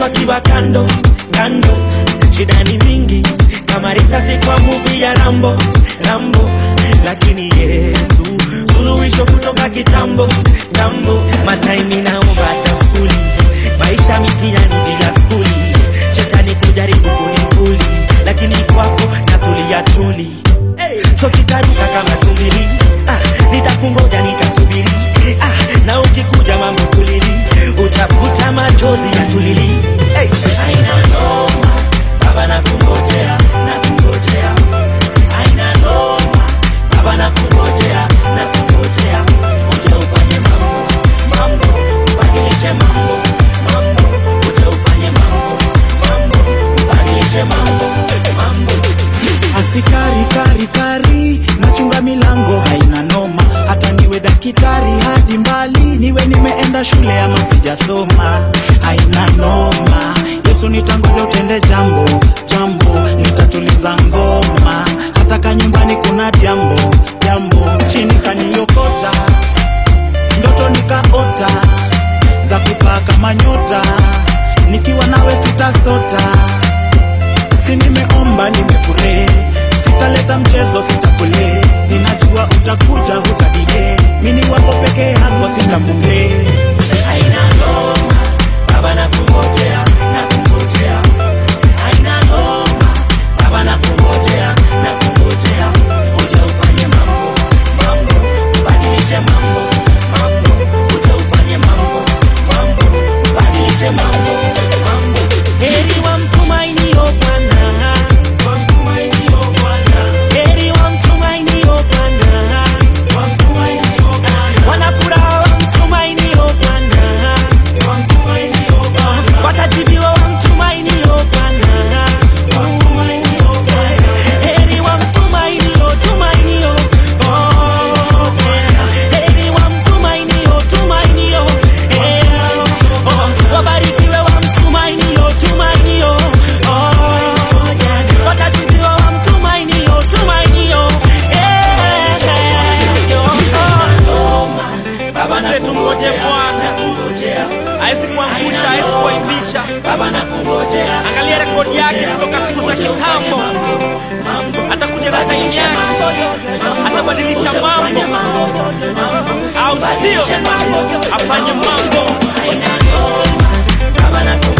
akiwa kando kando, shida ni mingi kama risasi kwa movie ya Rambo Rambo, lakini Yesu suluhisho kutoka kitambo tambo. Mataimi naomba hata skuli, maisha mitihani bila skuli, shetani kujaribu kunikuli, lakini kwako natulia tuli hey. So sitaruka kama tumbili ah, nitakungoja nitasubiri ah, na ukikuja mambo kulili, utafuta machozi ya tulili hey. Aina noma baba nakungojea nakungojea aina noma baba nakungojea nakungojea uje ufanye mambo mambo ubadilishe mambo mambo uje ufanye mambo mambo ubadilishe mambo mambo asikari kari kari nachunga milango haina noma hata niwe dakitari hadi mbali niwe nimeenda shule ama sijasoma haina noma yesu nitangoja utende jambo jambo nitatuliza ngoma hata kanyumbani kuna jambo jambo chini kaniokota ndoto nikaota za kupaa kama nyota nikiwa nawe sitasota si nimeomba nimepure sitaleta mchezo sitakule ninajua utakuja hutadile mini wako peke yako sitamule aina noma baba nakungojea nakungojea aina noma baba nakungojea nakungojea uje ufanye mambo mambo ubadilishe mambo mambo uje ufanye mambo mambo ubadilishe mambo mambo heri wa mtumainio Bwana wa mtumainio Bwana heri wa mtumainio Bwana wa mtumainio Bwana wana furaha wa mtumainio Bwana wa mtumainio Bwana watajibiwa wa mtumainio Bwana wa mtumainio Bwana heri wa mtumainio tumainio oh Bwana heri wa mtumainio tumainio eh oh wabarikiwe wa mtumainio tumainio oh Bwana watajibiwa wa mtumainio tumainio eh oh Baba Mzee, tungoje Bwana. hawezi kuangusha, hawezi kuaibisha. Baba nakungojea. Angalia rekodi yake kutoka siku za kitambo, atakuja na time yake, atabadilisha mambo, au sio? Afanye mambo Baba nakungojea.